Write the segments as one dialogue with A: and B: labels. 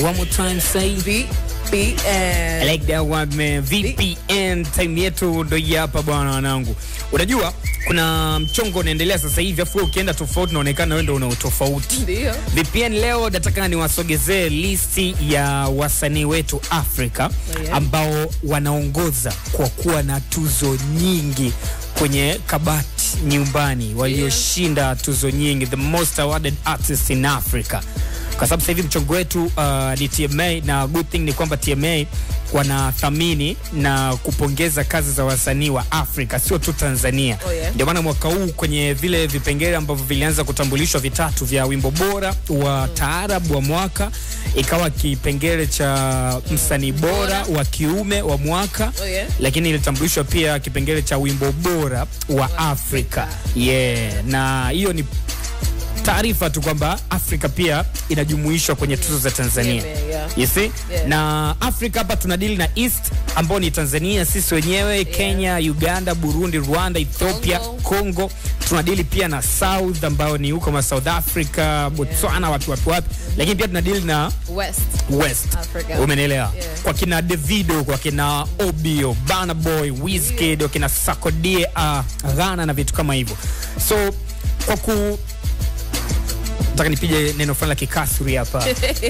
A: One more time say
B: VPN.
A: I like that one man. VPN time yetu ndo hii hapa bwana wanangu. Unajua kuna mchongo unaendelea sasa hivi afu wewe ukienda tofauti unaonekana wewe ndo una utofauti.
B: Ndio.
A: VPN leo nataka niwasogezee listi ya wasanii wetu Afrika
B: Oh, yeah.
A: ambao wanaongoza kwa kuwa na tuzo nyingi kwenye kabati nyumbani, walioshinda tuzo nyingi, the most awarded artist in Africa. Kwa sababu sasa hivi mchongo wetu uh, ni TMA na good thing ni kwamba TMA wanathamini na kupongeza kazi za wasanii wa Afrika, sio tu Tanzania.
B: Oh, yeah.
A: Ndio maana mwaka huu kwenye vile vipengele ambavyo vilianza kutambulishwa vitatu vya wimbo bora wa taarab wa mwaka, ikawa kipengele cha msanii bora wa kiume wa mwaka
B: Oh, yeah.
A: lakini ilitambulishwa pia kipengele cha wimbo bora wa Afrika. Yeah, na hiyo ni taarifa tu kwamba Afrika pia inajumuishwa kwenye tuzo za Tanzania.
B: Yeah, yeah.
A: You see?
B: Yeah.
A: Na Afrika hapa tunadili na East ambao ni Tanzania sisi wenyewe, Kenya, Uganda, Burundi, Rwanda, Ethiopia,
B: Congo.
A: Congo. Tunadili pia na South ambao ni huko ma South Africa, Botswana, wapi wapi wapi. Lakini pia tunadili na
B: West.
A: West.
B: Africa.
A: Umenielewa?
B: Yeah.
A: Kwa kina Davido, kwa kina Obio, Burna Boy, Wizkid, kwa kina Sarkodie, uh, Ghana na vitu kama hivyo. So kwa ku nataka nipige neno fulani la kikasri hapa.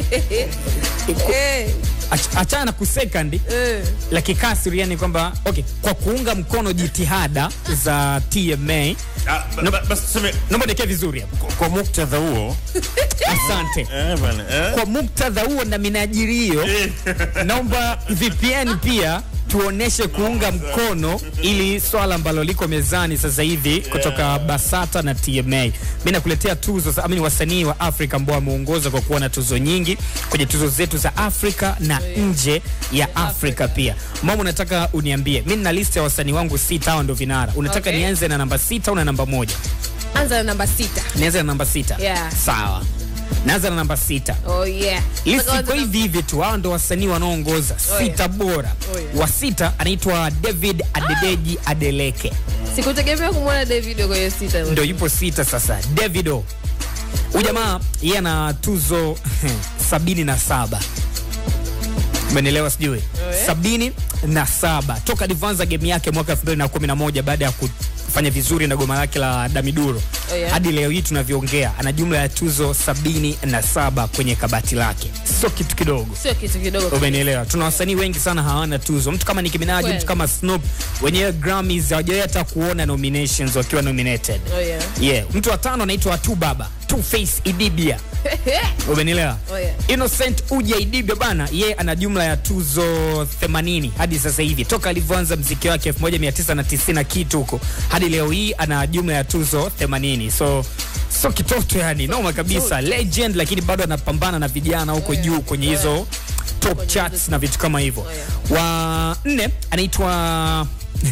B: Eh,
A: Ach- Achana na kusecond
B: eh.
A: la kikasri, yani kwamba okay, kwa kuunga mkono jitihada za TMA.
C: Ah, ba- ba- basi tuseme
A: Naomba niweke vizuri hapa.
C: kwa- kwa muktadha huo
A: Asante.
C: eh, bana, eh?
A: Kwa muktadha huo na minajirio naomba VPN pia tuoneshe kuunga mkono ili swala ambalo liko mezani sasa hivi kutoka Basata na TMA. Mimi nakuletea tuzo za amini wasanii wa Afrika ambao wameongoza kwa kuwa na tuzo nyingi kwenye tuzo zetu za Afrika na nje ya Afrika pia. Mama, unataka uniambie, mimi nina list ya wasanii wangu sita, hao ndio vinara. Unataka
B: Okay.
A: nianze na namba sita au na namba moja?
B: Anza na namba sita.
A: Nianze na namba sita.
B: Yeah.
A: Sawa, naanza na namba sita.
B: Oh yeah.
A: List
B: Sasa
A: iko
B: anza
A: hivi hivi tu, hao ndo wasanii wanaoongoza
B: Oh,
A: sita bora.
B: Oh, yeah.
A: Wa sita anaitwa David Adedeji Adeleke,
B: na- Sikutegemea kumwona Davido kwa hiyo sita.
A: ndo yupo sita sasa. Davido huyu jamaa yeye ana tuzo sabini na saba umenielewa sijui
B: yeah.
A: sabini na saba toka alivyoanza game yake mwaka 2011 baada ya kufanya vizuri na goma lake la Damiduro
B: Oh, yeah.
A: hadi leo hii tunavyoongea ana jumla ya tuzo sabini na saba kwenye kabati lake, sio kitu kidogo.
B: Sio kitu kidogo.
A: Umenielewa? Tuna wasanii wengi sana hawana tuzo. Mtu kama Nicki Minaj,
B: Kweli.
A: mtu kama Snoop, wenyewe Grammys hawajawahi hata kuona nominations wakiwa nominated.
B: Oh yeah.
A: Yeah, mtu wa tano anaitwa Tu Baba, Two Face Idibia. Umenielewa?
B: Oh, yeah.
A: Innocent Uja Idibia bana, ye ana jumla ya tuzo 80 hadi sasa hivi toka alivyoanza mziki wake 1990 na kitu huko hadi leo hii ana jumla ya tuzo 80. So so kitoto yani, noma kabisa, legend, lakini bado anapambana na vijana huko
B: Oh, yeah.
A: juu kwenye
B: Oh,
A: hizo top charts na vitu kama hivyo.
B: Oh,
A: Wa nne anaitwa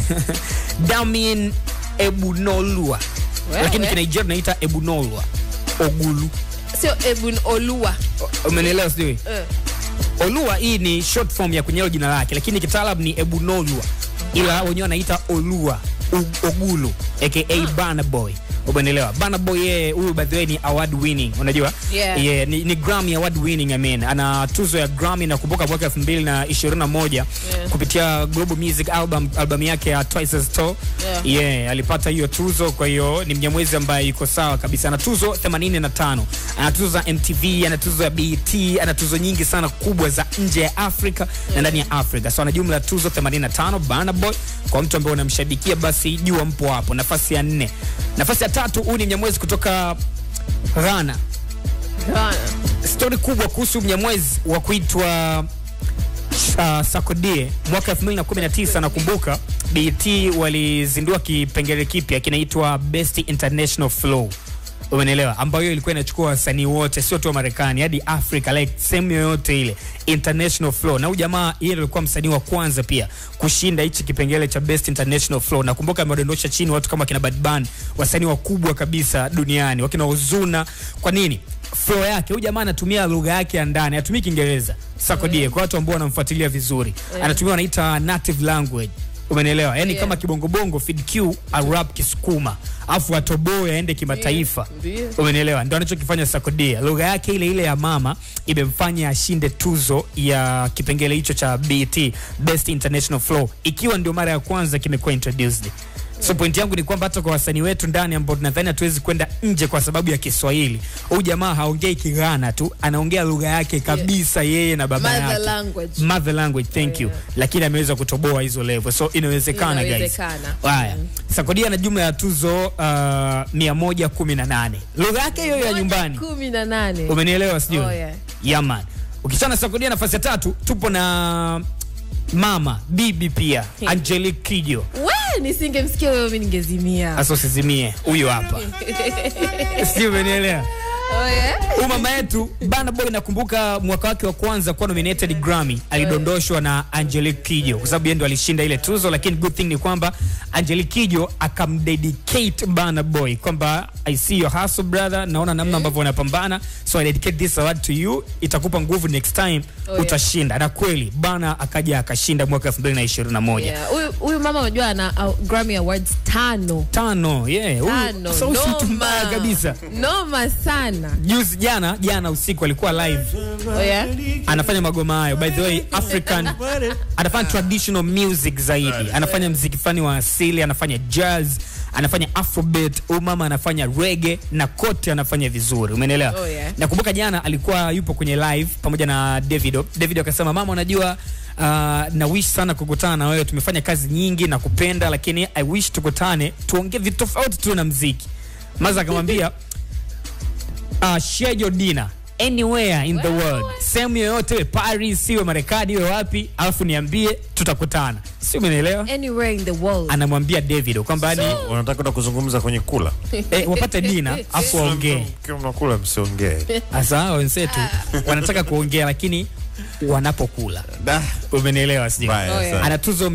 A: Damien Ebunolua,
B: Wewe.
A: lakini kinigeria naita Ebunolua Ogulu.
B: Sio Ebun Olua.
A: Umenielewa sijui?
B: Eh.
A: Olua hii ni short form ya kwenye hilo jina lake, lakini kitaalam ni Ebunolua, ila wenyewe wanaita Olua U- Ogulu aka Burna Boy. Umenielewa? Burna Boy yeye huyu by the way ni award winning, unajua?
B: Yeah.
A: Yeah, ni, ni Grammy award winning I mean. Ana tuzo ya Grammy nakumbuka mwaka 2021
B: Yeah.
A: kupitia Global Music album album yake ya Twice as Tall.
B: Yeah.
A: Yeah, alipata hiyo tuzo, kwa hiyo ni mnyamwezi ambaye yuko sawa kabisa. Ana tuzo 85. Ana tuzo za MTV, ana tuzo ya BET, ana tuzo nyingi sana kubwa za nje ya Afrika na ndani ya Afrika. So ana jumla ya tuzo 85 Burna Boy. Kwa mtu ambaye unamshabikia basi jua mpo hapo. Nafasi ya nne. Nafasi ya tatu huyu ni mnyamwezi kutoka Ghana.
B: Ghana.
A: Stori kubwa kuhusu mnyamwezi wa kuitwa uh, Sarkodie mwaka 2019 nakumbuka BET walizindua kipengele kipya kinaitwa Best International Flow. Umenielewa? Ambayo ilikuwa inachukua wasanii wote sio tu wa Marekani hadi Afrika like sehemu yoyote ile International Flow. Na huyu jamaa yeye ndiye alikuwa msanii wa kwanza pia kushinda hichi kipengele cha Best International Flow. Nakumbuka amewadondosha chini watu kama kina Bad Bunny, wasanii wakubwa kabisa duniani, wakina Ozuna. Kwa nini? Flow yake huyu jamaa anatumia lugha yake ya ndani, hatumii Kiingereza. Sarkodie kwa watu ambao wanamfuatilia vizuri. Anatumia wanaita native language. umenielewa yani
B: Yeah.
A: kama kibongobongo Fid Q arap kisukuma afu atoboe aende kimataifa
B: Ndio.
A: umenielewa ndo anachokifanya sakodia lugha yake ile ile ya mama imemfanya ashinde tuzo ya kipengele hicho cha bt best international flow ikiwa ndio mara ya kwanza kimekuwa introduced so point yangu ni kwamba hata kwa wasanii wetu ndani ambao tunadhani hatuwezi kwenda nje kwa sababu ya kiswahili huyu jamaa haongei kighana tu anaongea lugha yake kabisa yeye na baba
B: Mother
A: yake
B: language.
A: mother language thank you lakini ameweza kutoboa hizo level so inawezekana guys
B: Inawezekana.
A: haya sakodia na jumla ya tuzo uh, 118 lugha yake hiyo ya nyumbani
B: kumi na nane
A: umenielewa sijui
B: Oh, yeah.
A: yaman ukichana sakodia nafasi ya tatu tupo na mama bibi pia
B: Hmm.
A: angelique kijo
B: we nisingemsikia wewe mi ningezimia
A: hasa usizimie huyu hapa si umenielewa
B: oh, yeah?
A: huyu mama yetu bana boy nakumbuka mwaka wake wa kwanza kuwa nominated grammy alidondoshwa na angelique kijo kwa sababu yeye ndo alishinda ile tuzo lakini good thing ni kwamba angelique kijo akamdedicate bana boy kwamba i see your hustle brother naona namna ambavyo unapambana so i dedicate this award to you itakupa nguvu next time
B: Oh, yeah.
A: utashinda na kweli bana akaja akashinda mwaka 2021
B: Yeah. Huyu- huyu mama unajua ana uh, Grammy Awards tano
A: tano yeah huyu-
B: tano
A: sasa huyu si mtu
B: Noma.
A: mbaya kabisa
B: noma sana
A: juzi jana jana usiku alikuwa live
B: oh, yeah?
A: anafanya magoma hayo by the way african anafanya traditional music zaidi anafanya mziki fani wa asili anafanya jazz anafanya afrobeat huyu mama anafanya rege na kote anafanya vizuri umeelewa
B: Oh, yeah.
A: nakumbuka jana alikuwa yupo kwenye live pamoja na davido davido akasema mama unajua Uh, na wish sana kukutana na wewe tumefanya kazi nyingi na kupenda lakini i wish tukutane tuongee vitu tofauti tu na mziki maza akamwambia uh, share your dinner anywhere in the world sehemu yoyote iwe paris iwe marekani iwe wapi alafu niambie tutakutana si umenielewa
B: anywhere in the world
A: anamwambia david kwamba ni
C: Unataka kwenda kuzungumza kwenye kula?
A: eh, wapate dina afu waongee
C: Mkiwa mnakula msiongee.
A: hasa hao wenzetu wanataka kuongea lakini wanapokula
C: Da.
A: umenielewa sijui
C: Mbaya
B: Oh, yeah.
C: sana.
A: ana tuzo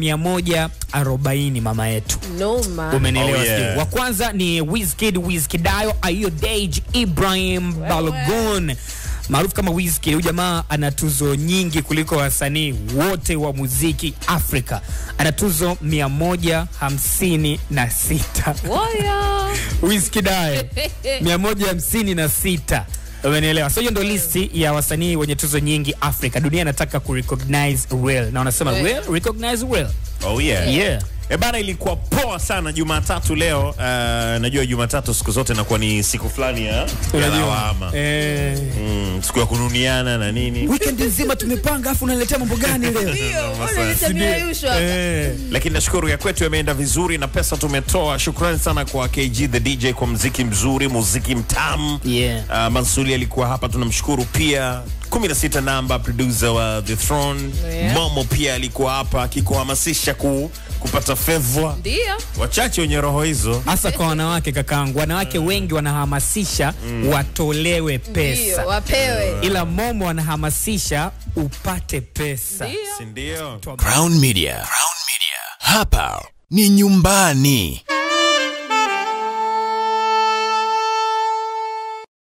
A: 140 mama yetu
B: noma
A: umenielewa
C: Oh, yeah.
A: sijui wa kwanza ni Wizkid Wizkidayo Ayo Dej Ibrahim Balogun maarufu kama Wizkid. Huyu jamaa ana tuzo nyingi kuliko wasanii wote wa muziki Afrika. Ana tuzo 156
B: Woyo.
A: Wizkidayo 156 umenielewa so hiyo ndo listi ya wasanii wenye tuzo nyingi afrika dunia inataka kurecognize real na wanasema
B: Yeah.
A: real recognize real
C: Oh yeah.
A: yeah
C: E bana, ilikuwa poa sana Jumatatu leo. Uh, najua Jumatatu siku zote inakuwa ni siku fulani ya ya
A: Unajua,
C: lawama,
A: eh,
C: mm, siku ya kununiana na nini,
A: weekend nzima tumepanga afu unaletea mambo gani leo
B: Ndio,
C: Noma
B: mbona
C: sana.
B: nitamiayushwa?
A: eh.
C: lakini nashukuru ya kwetu yameenda vizuri na pesa tumetoa. Shukrani sana kwa KG the DJ kwa mziki mzuri, muziki mtamu.
A: Yeah.
C: Uh, Mansuri alikuwa hapa, tunamshukuru pia. 16 namba producer wa The Throne.
B: Yeah.
C: Momo pia alikuwa hapa akikuhamasisha ku, kupata fedha.
B: ndio
C: Wachache wenye roho hizo
A: hasa kwa wanawake kakangu wanawake wengi wanahamasisha watolewe
B: ndio
A: pesa
B: wapewe
A: ila momo wanahamasisha upate pesa
B: ndio
C: si ndio?
D: Crown Media. Crown Media. Hapa ni nyumbani.